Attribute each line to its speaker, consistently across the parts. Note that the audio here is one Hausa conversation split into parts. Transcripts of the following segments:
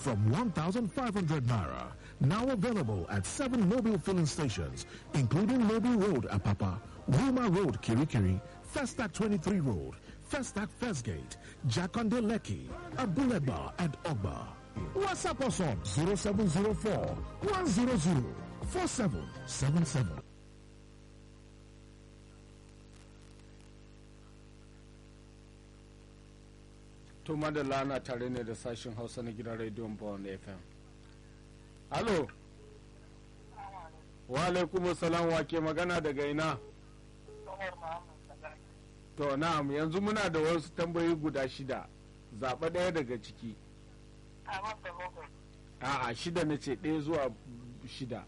Speaker 1: from 1,500 naira. Now available at seven mobile filling stations, including Mobile Road, Apapa, Ruma Road, Kirikiri, Festac 23 Road, Festac First Gate, Jakonde Leki, Abuleba, and Ogba. WhatsApp us on 0704 100 4777.
Speaker 2: to madalla na tare ne da sashen hausa na gidan rediyon bawon fm alo wa alaikum salam wa ke magana daga ina to na'am yanzu muna da wasu tambayoyi guda shida zaɓa ɗaya daga ciki a'a shida na ce ɗaya zuwa shida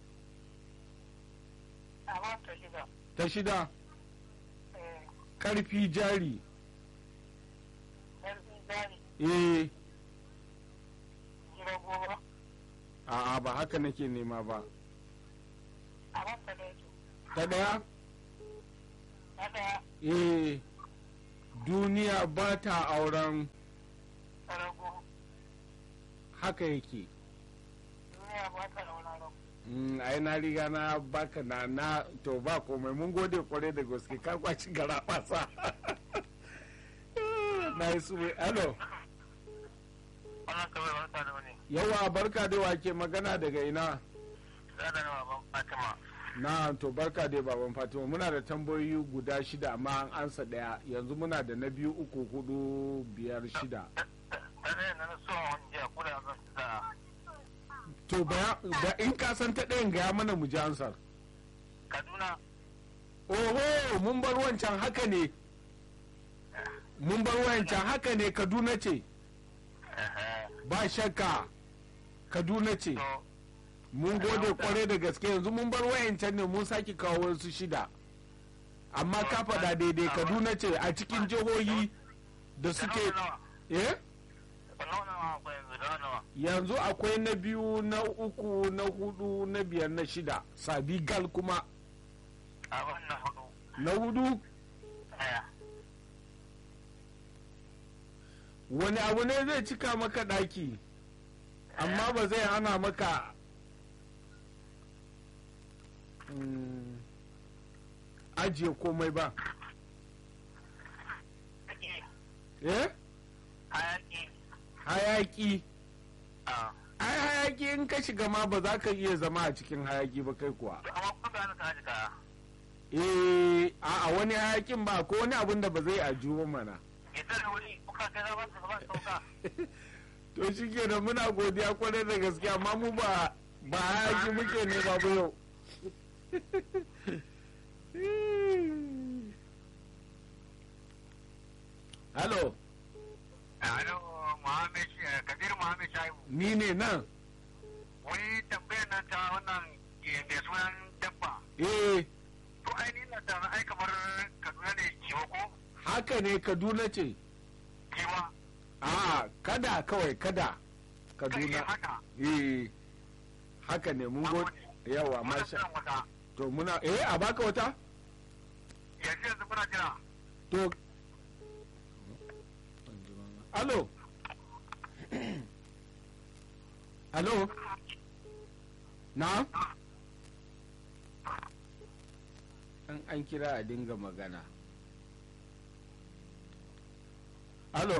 Speaker 2: ta shida ƙarfi jari eh a'a ba haka nake nema ba ta ɗaya eh duniya ba ta auren haka yake Mm, ai na riga na baka na na to ba komai mun gode kwarai da gaske ka kwaci gara basa na yi suwe alo yawa barka da wake magana daga ina na to barka dai baban fatima muna da tambayoyi guda shida amma an ansa daya yanzu muna da na biyu uku hudu biyar shida to baya da in ka san ta ɗayan gaya mana mu ji ansar
Speaker 3: kaduna
Speaker 2: oho mun bar wancan haka ne mun bar wancan haka ne kaduna ce ba shakka kaduna ce mun gode kware da gaske yanzu mun bar wayancan ne mun sake kawo wasu shida amma ka faɗa daidai kaduna ce a cikin jihohi da suke eh yanzu akwai na biyu na uku na hudu na biyar na shida sabi gal kuma na hudu wani abu ne zai cika maka ɗaki amma ba zai hana maka mm, ajiye komai ba eh
Speaker 3: hayaki
Speaker 2: hayaki ai hayaki in ka shiga ma ba za ka iya zama a cikin hayaki ba kai kuwa
Speaker 3: amma kuma ga ka haji kaya
Speaker 2: eh a wani hayakin ba ko wani abun da ba zai aju ba mana
Speaker 3: idan da wuri kuka kai za ba su ba su sauka
Speaker 2: to shi kenan muna godiya kwarai da gaske amma mu ba ba hayaki muke ne babu yau Halo,
Speaker 3: alo muhammed kabir muhammed shaibu
Speaker 2: ni ne nan?
Speaker 3: wani tambayar nan ta wannan mai sunan dabba
Speaker 2: Eh,
Speaker 3: to ainihin na da ai kamar kaduna ne kiwa ko
Speaker 2: haka ne Kaduna ce.
Speaker 3: kiwa
Speaker 2: A kada kawai kada
Speaker 3: kai
Speaker 2: Kaduna.
Speaker 3: haka
Speaker 2: Eh, haka ne mun go yawa
Speaker 3: muna
Speaker 2: masha.
Speaker 3: son wata
Speaker 2: To muna eh a baka wata?
Speaker 3: yanzu yanzu muna jira
Speaker 2: To Alo. Alo. Na? An an kira a dinga magana. Alo.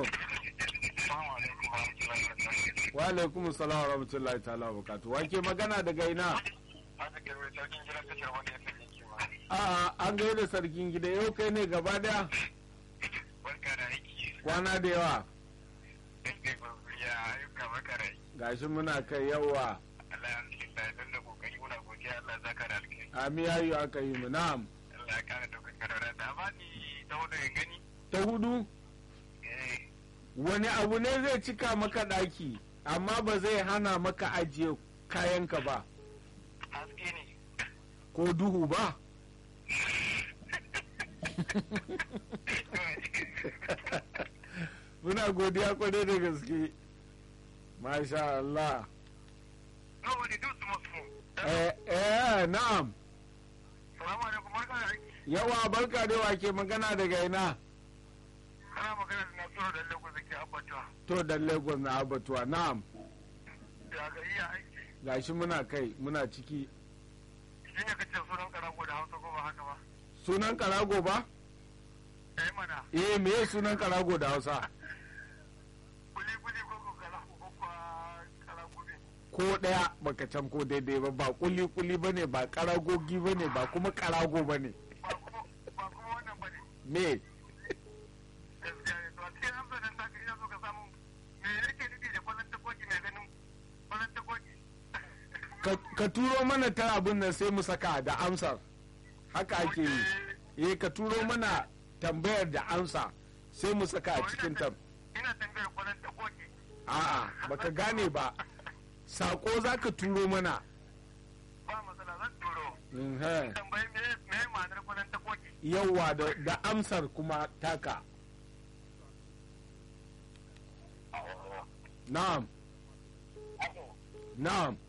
Speaker 2: Wa alaikum salam wa rahmatullahi ta'ala wa barakatuh. Wa ke magana daga ina?
Speaker 3: haka ke mai sarkin gidan tashar wani ya sanya kima
Speaker 2: A'a an gaida sarkin gida yau kai ne gaba daya
Speaker 3: barka da aiki
Speaker 2: kwana da yawa.
Speaker 3: kai ya ayyuka maka rai
Speaker 2: Gashi muna kai yawa.
Speaker 3: alhamdulillah don da kokari muna godiya Allah zaka da alkai
Speaker 2: Ami yayu aka yi mu na'am.
Speaker 3: Allah ya kara daukar karara da ba ni ta hudu ya gani
Speaker 2: Ta hudu
Speaker 3: eh
Speaker 2: wani abu ne zai cika maka ɗaki amma ba zai hana maka ajiye kayanka ba
Speaker 3: haske ne
Speaker 2: ko duhu ba muna godiya kwarai da gaske masha Allah
Speaker 3: nobody do smoke
Speaker 2: eh, eh na'am
Speaker 3: salamu alaikum barka da aiki
Speaker 2: yawa barka da wake magana daga ina
Speaker 3: kana magana da nasiru da lagos da ke abbatuwa
Speaker 2: to da lagos na abatuwa na'am
Speaker 3: ya ga iya aiki
Speaker 2: gashi muna kai muna ciki
Speaker 3: shi ne kace sunan karago da hausa ko ba haka ba
Speaker 2: sunan karago ba
Speaker 3: eh mana
Speaker 2: eh me sunan karago da hausa
Speaker 3: kuli kuli ko ko karago ko ko karago ne
Speaker 2: ko daya baka can ko daidai ba ba kuli kuli bane ba karagogi bane ba kuma karago bane
Speaker 3: ba kuma ba kuma wannan bane
Speaker 2: me
Speaker 3: gaskiya ne to a cikin amsa nan taka ina so ka samu me yake nufi da kwallon takoki mai ganin kwallon takoki
Speaker 2: ka- ka turo mana ta abin nan sai mu saka da amsar haka ake yi eh ka turo mana tambayar da amsa sai mu saka a cikin tam
Speaker 3: ina tambayar kwallon takoki
Speaker 2: a'a baka gane ba sako za ka turo mana
Speaker 3: ba matsala zan turo
Speaker 2: Mhm.
Speaker 3: tambayi me me ma'anar kwallon takoki
Speaker 2: yawwa da, da amsar kuma taka na'am na'am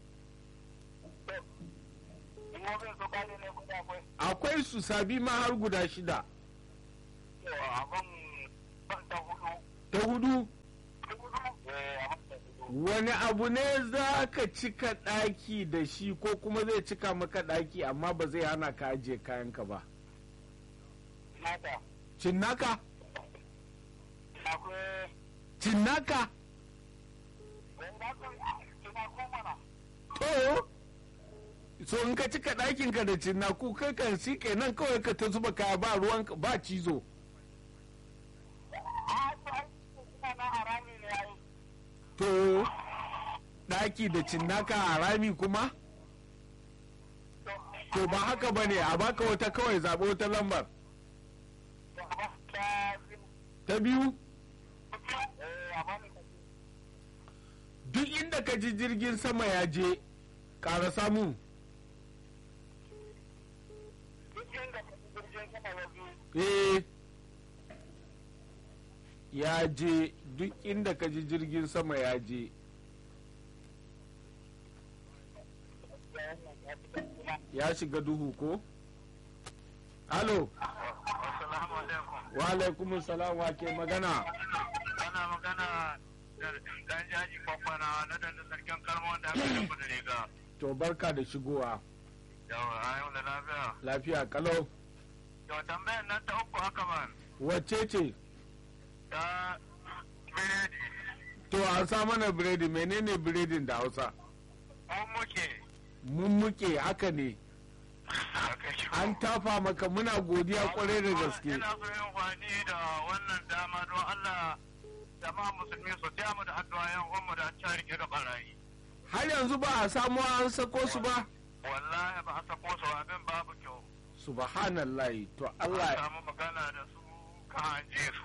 Speaker 3: in wani so kare ne kuma akwai
Speaker 2: akwai su sabi ma har guda shida
Speaker 3: abin ban ta hudu
Speaker 2: ta hudu
Speaker 3: eh abin ta hudu
Speaker 2: wani abu ne za ka cika ɗaki da shi ko kuma zai cika maka ɗaki amma ba zai hana ka ajiye kayanka ba
Speaker 3: nata
Speaker 2: cinnaka
Speaker 3: akwai
Speaker 2: cinnaka
Speaker 3: wanda aka tuna ko mana
Speaker 2: to so in ka cika ɗakinka da cinnaku kai kan shi kenan kawai ka ta zuba kaya ba ruwan ba cizo
Speaker 3: a to ai suna na harami ne ai
Speaker 2: to ɗaki da cinnaka a rami kuma to ba haka ba ne a baka wata kawai zaɓi wata lambar
Speaker 3: to abin ta
Speaker 2: ta biyu
Speaker 3: eh abin ta
Speaker 2: duk inda ka ji jirgin sama ya je ƙara samu
Speaker 3: duk yanda ka ji jirgin sama ya zo
Speaker 2: eh ya je duk inda ka ji jirgin sama ya je ya shiga duhu ko alo
Speaker 3: assalamu alaikum
Speaker 2: wa alaikumus salam wa ke magana
Speaker 3: ana magana da dan jaji kwakwara na da sarkin kalmo da aka yi da riga
Speaker 2: to barka da shigowa
Speaker 3: yawa ayo da lafiya
Speaker 2: lafiya kalau
Speaker 3: to tambayar nan ta uku haka man
Speaker 2: wacce ce
Speaker 3: ta biredi
Speaker 2: to an sa mana biredi menene biredin da hausa
Speaker 3: mun muke
Speaker 2: mun muke haka ne an tafa maka muna godiya kwarai da gaske
Speaker 3: ina so yin kwani da wannan dama don Allah jama'a musulmi su taya mu da addu'a yan uwanmu da ta rike da barayi
Speaker 2: har yanzu ba a samu an sako su ba
Speaker 3: wallahi ba a sako su abin babu kyau
Speaker 2: subhanallahi to
Speaker 3: an
Speaker 2: Allah
Speaker 3: samu magana da su ka hanje su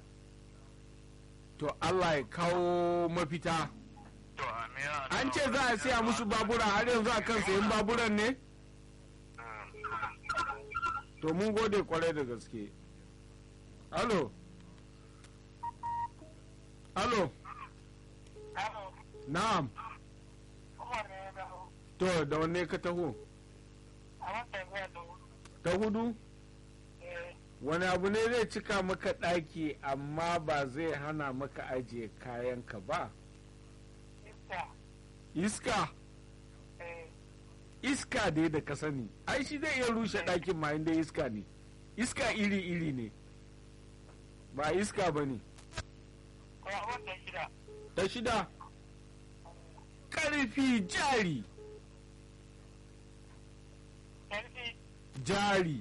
Speaker 2: to Allah ya kawo mafita
Speaker 3: to amiya
Speaker 2: an ce za a siya musu babura har yanzu a kan sayan baburan ne to mun gode kwarai da gaske alo alo na'am to da wanne ka taho ta hudu wani abu ne zai cika maka ɗaki amma ba zai hana maka ajiye kayanka ba iska iska dai da ka sani ai shi zai iya rushe ɗakin ma inda iska ne iska iri-iri ne ba iska ba ne ta shida ƙarfi jari jari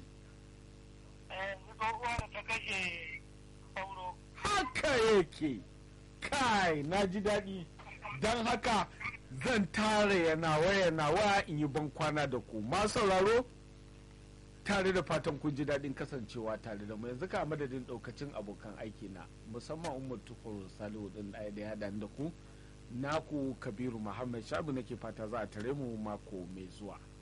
Speaker 2: haka yake kai na ji daɗi don haka zan tara yana waya nawa in yi ban kwana da ku ma sauraro tare da fatan kun ji daɗin kasancewa tare da mu yanzu ka madadin ɗaukacin abokan aiki na musamman umar tukur salihu ɗin ɗaya da ya haɗa da ku naku kabiru muhammad shabu nake fata za a tare mu mako mai zuwa